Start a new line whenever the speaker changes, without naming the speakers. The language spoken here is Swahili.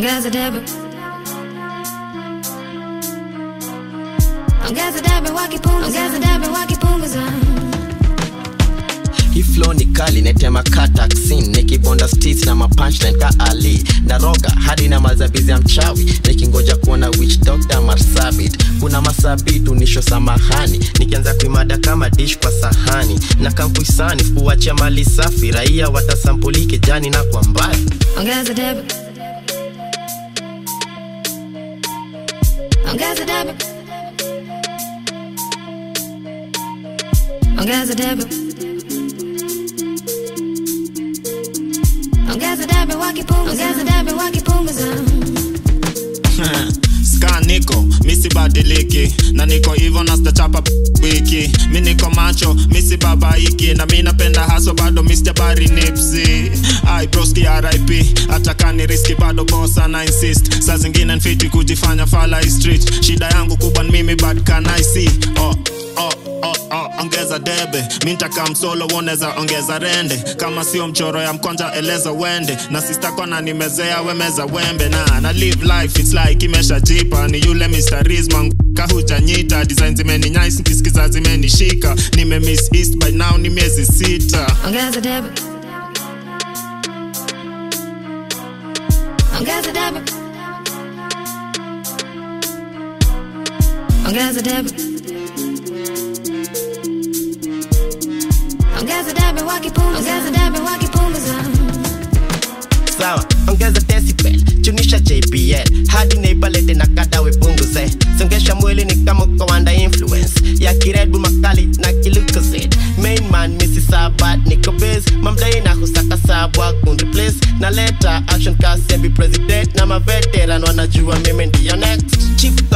Ongeza debe. Ongeza debe wakipunguza. Ongeza debe wakipunguza.
hii flow ni kali netema kataksin nikibonda stis na mapunchline ka ali na roga hadi na mazabizi ya mchawi nikingoja kuona witch doctor marsabit kuna masabit unisho samahani nikianza kuimada kama dish kwa sahani na kampuisani kuachia mali safi raia watasampuli kijani na kwa mbali
Ongeza debe. Ongeza debe. Ongeza debe. Ongeza debe wakipunguza. Ongeza debe wakipunguza.
ska niko misibadiliki na niko hivo na stachapa wiki mi niko macho misibabaiki na mi napenda haso bado misjabari nipsi ai broski rip hata kani riski bado bosa na insist saa zingine nfiti kujifanya fala street shida yangu kubwa ni mimi bad can i see oh, oh, oh, oh, ongeza debe mintaka msolo woneza ongeza rende kama sio mchoro ya mkonja eleza wende na sistakona nimezea wemeza wembe na na live life its like imesha jipa ni yule Mr. Rizma kahujanyita design zimeni nice nkisikiza zimenishika nime miss east by now ni miezi sita
Ongeza debe. Ongeza debe. Ongeza debe. Ongeza debe wakipunguza. Ongeza debe wakipunguza.
sawa ongeza decibel chunisha jpl hadi neibalete na kada wepunguze songesha mwili ni kama uko under influence ya kiredbu makali na kilukozid main man misi sabat niko base mamdai na husaka sabwa kunreplace na leta action kasi ya be president na maveteran wanajua mimi ndiyo next chief